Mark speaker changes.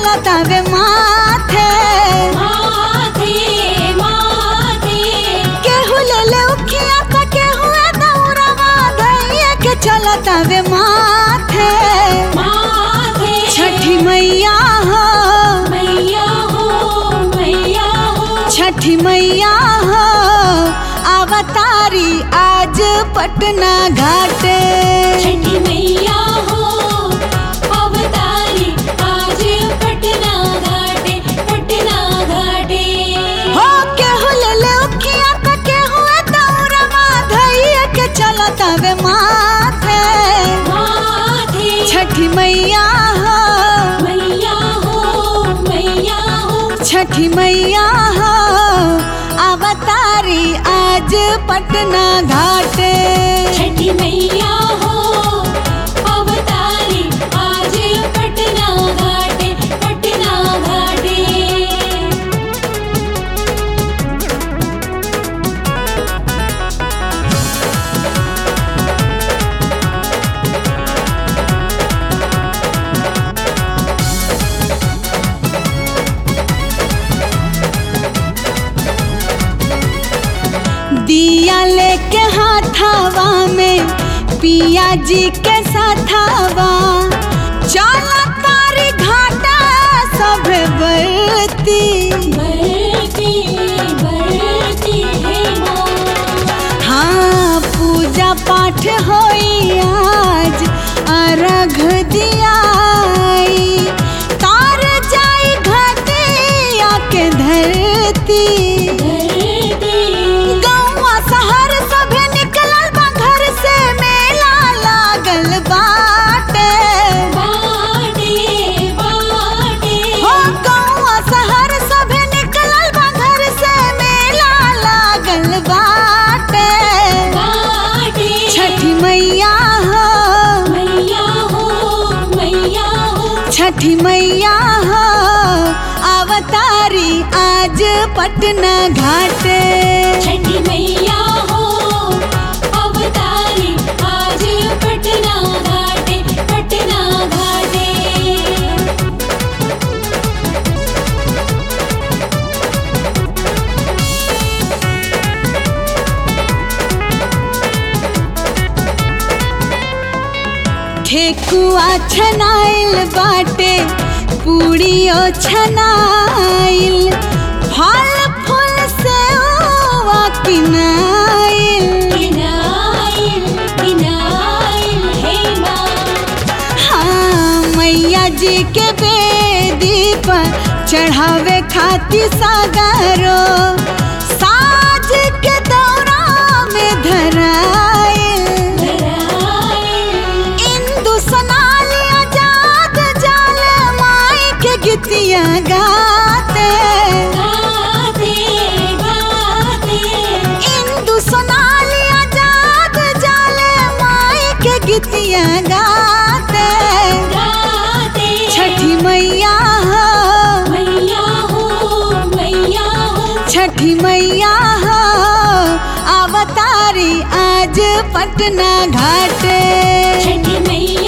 Speaker 1: चलता वे माथे
Speaker 2: माथे माथे
Speaker 1: केहू ले ले उखिया त केहू ए दौड़वा धैया के चलता वे माथे
Speaker 2: माथे
Speaker 1: छठी मैया हो
Speaker 2: मैया हो मैया हो
Speaker 1: छठी मैया हो अवतारी आज पटना घाटे
Speaker 2: छठी मैया हो अवतारी आज पटना घाटे पटना घाटे
Speaker 1: हो केहू ले ले उखिया त केहू ए दौड़वा धैया के चलता वे माथे
Speaker 2: माथे
Speaker 1: छठी मैया हो
Speaker 2: मैया हो मैया हो
Speaker 1: छठी मैया हो अवतारी आज पटना घाटे
Speaker 2: छठी मैया हो अवतारी आज पटना घाटे पटना घाटे
Speaker 1: दिया लेके हाथावा में पिया जी के साथावा चला तारी घाटा सब बरती
Speaker 2: बरती बरती है माँ
Speaker 1: हाँ पूजा पाठ होई आज अर्घ दियाई तार जाई घटिया के धरती
Speaker 2: धरती
Speaker 1: गौवा शहर सभे निकलल बा घर से मेला लागल बाटे
Speaker 2: बाटे बाटे
Speaker 1: हो गौवा शहर सभे निकलल बा घर से मेला लागल बाटे
Speaker 2: बाटे
Speaker 1: छठी मैया हो
Speaker 2: मैया हो मैया हो
Speaker 1: छठी मैया हो अवतारी आज पटना घाटे
Speaker 2: छठी मैया हो अवतारी आज पटना घाटे पटना घाटे
Speaker 1: ठेकुआ छनाइल बाटे पूड़ियो छनाइल फल फूल से ओवा किनाइल
Speaker 2: किनाइल किनाइल हे माँ
Speaker 1: हाँ मैया जी के बेदी पर चढ़ावे खाती सागरो साज के दौरा में धराइल
Speaker 2: धराइल
Speaker 1: इंदु सोनाली आजाद जाल माई के गीतिया गाते
Speaker 2: गाते गाते
Speaker 1: इंदु सोनाली आजाद जाल माई के गीतिया गाते
Speaker 2: गाते
Speaker 1: छठी मैया हो
Speaker 2: मैया हो मैया हो
Speaker 1: छठी मैया हो अवतारी आज पटना घाटे
Speaker 2: छठी मैया